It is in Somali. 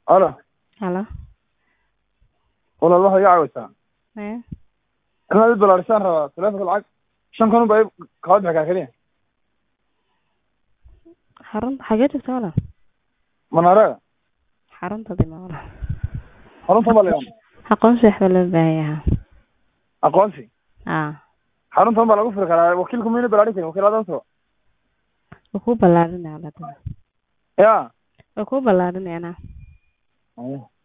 alo halo walaal waxaad iga caawisaa ee inaad i balaarisaan rabaa taleefonka lacag shan kun baa kala bixi kaa keliya xarunta xagee joogta walaal manaarega xarunta dima walaal xarunta baa layaa aqoonsi waxba loo baahan yahaa aqoonsi aa xaruntan baa lagu furi karaa wakiilku mayna balaarin karin wakiil adan soo way kuu ballaarinaya walaal ya way kuu ballaarinayana Ayo.